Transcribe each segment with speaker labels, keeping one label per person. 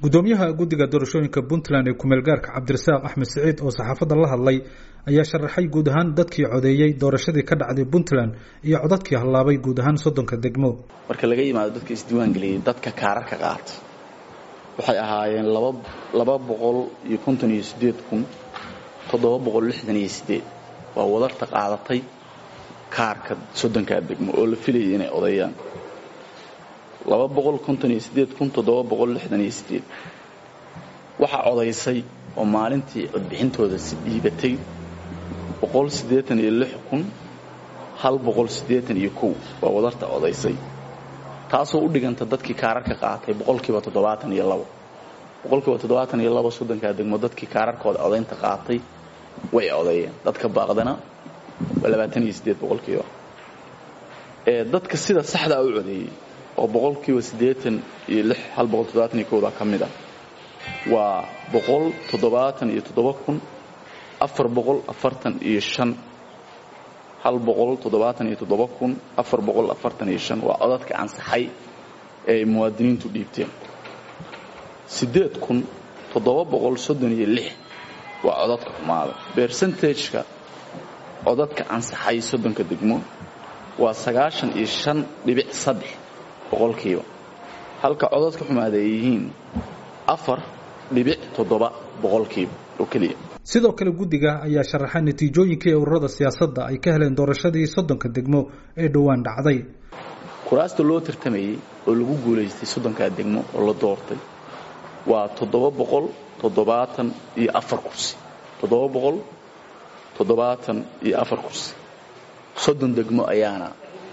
Speaker 1: gudoomiyaha guddiga doorashooyinka puntland ee kumeel gaarka cabdirasaaq axmed siciid oo saxaafadda la hadlay ayaa sharaxay guud ahaan dadkii codeeyey doorashadii ka dhacday puntland iyo codadkii hallaabay guud ahaan soddonka degmo
Speaker 2: marka laga yimaado dadka isdiiwaangeliyey dadka kaararka qaata waxay ahaayeen laba boqol iyo konton iyo sideed kun toddoba boqol lixdan iyo sideed waa wadarta qaadatay kaarka soddonkaa degmo oo la filayay inay odeeyaan laba boqol konton iyo sideed kun toddoba boqol lixdan iyo sideed waxaa codaysay oo maalintii codbixintooda si dhiibatay boqol siddeetan iyo lix kun hal boqol siddeetan iyo kow waa wadarta codaysay taasoo u dhiganta dadkii kaararka qaatay boqolkiiba toddobaatan iyo labo boqolkiiba toddobaatan iyo labo soddonkaa degmo dadkii kaararkooda codaynta qaatay way codeeyeen dadka baaqdana waa labaatan iyo siddeed boqolkiiba ee dadka sida saxdaa u codeeyey oo boqolkiiba siddeetan iyo lix hal boqol toddobaatan iyo kowda ka mid ah waa boqol toddobaatan iyo toddoba kun afar boqol afartan iyo shan hal boqol toddobaatan iyo toddoba kun afar boqol afartan iyo shan waa codadka ansaxay ee ay muwaadiniintu dhiibteen siddeed kun toddoba boqol soddon iyo lix waa codadka xumaada bersentageka codadka ansaxay soddonka degmo waa sagaashan iyo shan dhibic saddex boqolkiiba halka codadka xumaada ay yihiin afar dhibic toddoba boqolkiiba oo keliya
Speaker 1: sidoo kale guddiga ayaa sharaxay natiijooyinkii ururada siyaasadda ay ka heleen doorashadii soddonka degmo ee dhowaan dhacday
Speaker 2: kuraasta loo tartamayey oo lagu guulaystay soddonkaa degmo oo la doortay waa toddoba boqol toddobaatan iyo afar kursi toddoba boqol toddobaatan iyo afar kursi soddon degmo ayaana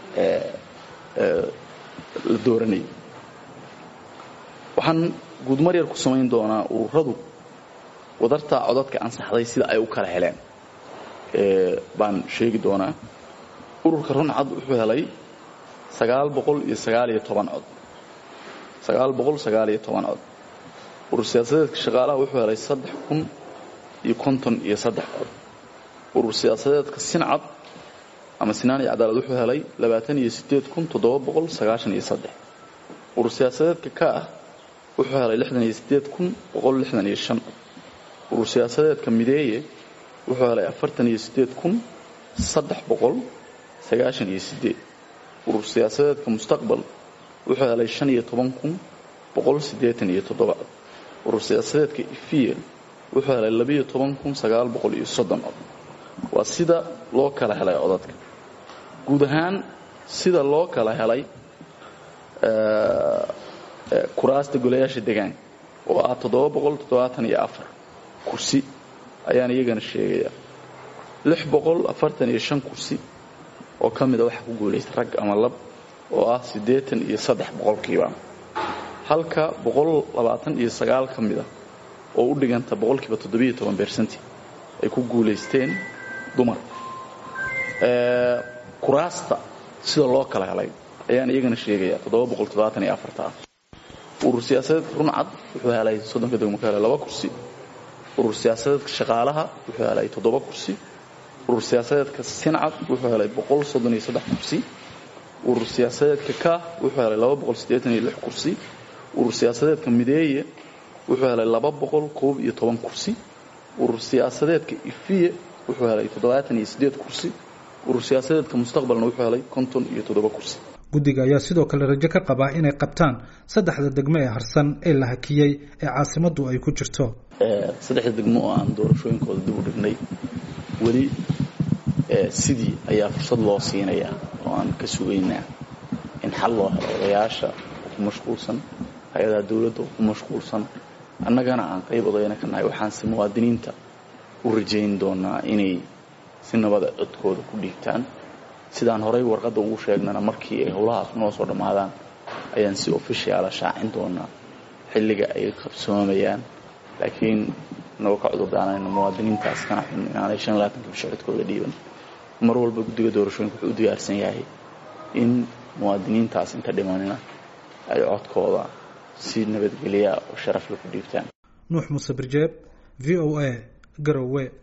Speaker 2: la dooranayay waxaan guudmar yar ku samayn doonaa ururadu wadartaa codadka ansaxday sida ay u kala heleen baan sheegi doonaa ururka runcad wuxuu helay sagaal boqol iyo sagaal iyo toban cod sagaal boqol sagaal iyo toban cod urur siyaasadeedka shaqaalaha wuxuu helay saddex kun iyo konton iyo saddex cod urur siyaasadeedka sincad ama sinaan iyo cadaalad wuxuu helay labaatan iyo sideed kun toddoba boqol sagaashan iyo saddex urur siyaasadeedka ka ah wuxuu helay lixdan iyo sideed kun boqol lixdan iyo shan cod urur siyaasadeedka mideeye wuxuu helay afartan iyo sideed kun saddex boqol sagaashan iyo sideed urur siyaasadeedka mustaqbal wuxuu helay shan iyo toban kun boqol siddeetan iyo toddoba cod urur siyaasadeedka ifiye wuxuu helay labiiyo toban kun sagaal boqol iyo soddon cod waa sida loo kala helay codadka guud ahaan sida loo kala helay kuraasta golayaasha degaanka oo ah toddoba boqol toddobaatan iyo afar kursi ayaan iyagana sheegayaa lix boqol afartan iyo shan kursi oo ka mida waxaa ku guulaystay rag ama lab oo ah siddeetan iyo saddex boqolkiiba halka boqol labaatan iyo sagaal ka mida oo u dhiganta boqolkiiba toddobiiyo toban bersenti ay ku guulaysteen dumar kuraasta sida loo kala helay ayaan iyagana sheegayaa toddoba boqol toddobaatan iyo afarta ah urur siyaasadeedka runcad wuxuu helay soddonka degmo ka helay laba kursi urur siyaasadeedka shaqaalaha wuxuu helay toddoba kursi urur siyaasadeedka sincad wuxuu helay boqol soddon iyo saddex kursi urur siyaasadeedka ka wuxuu helay laba boqol siddeetan iyo lix kursi urur siyaasadeedka mideeye wuxuu helay laba boqol koob iyo toban kursi urur siyaasadeedka ifiye wuxuu helay toddobaatan iyo siddeed kursi urur siyaasadeedka mustaqbalna wuxuu helay konton iyo toddoba kursi
Speaker 1: guddiga ayaa sidoo kale rajo ka qabaa inay qabtaan saddexda degmo ee harsan ee la hakiyey ee caasimaddu ay ku jirto
Speaker 2: saddexda degmo oo aan doorashooyinkooda dib u dhignay weli sidii ayaa fursad loo siinayaa oo aan ka sugaynaa in xal loo helo odayaasha oo ku mashquulsan hay-adaha dowladda oo ku mashquulsan annagana aan qayb odayna ka nahay waxaanse muwaadiniinta u rajayn doonaa inay si nabada codkooda ku dhiigtaan sidaan horay warqadda ugu sheegnana markii ay howlahaas noo soo dhammaadaan ayaan si ofishiala shaacin doonaa xilliga ay qabsoomayaan laakiin nagoo ka cudurdaanayno muwaadiniintaas kana xun inaanay shan iyo labaatanka bisho codkooda dhiiban mar walba guddiga doorashooyinka wuxuu u diyaarsan yahay in muwaadiniintaas inta dhimanina ay codkooda si nabadgelya oo sharafla ku dhiibtaan
Speaker 1: nuux muuse birjeeb v o a garowe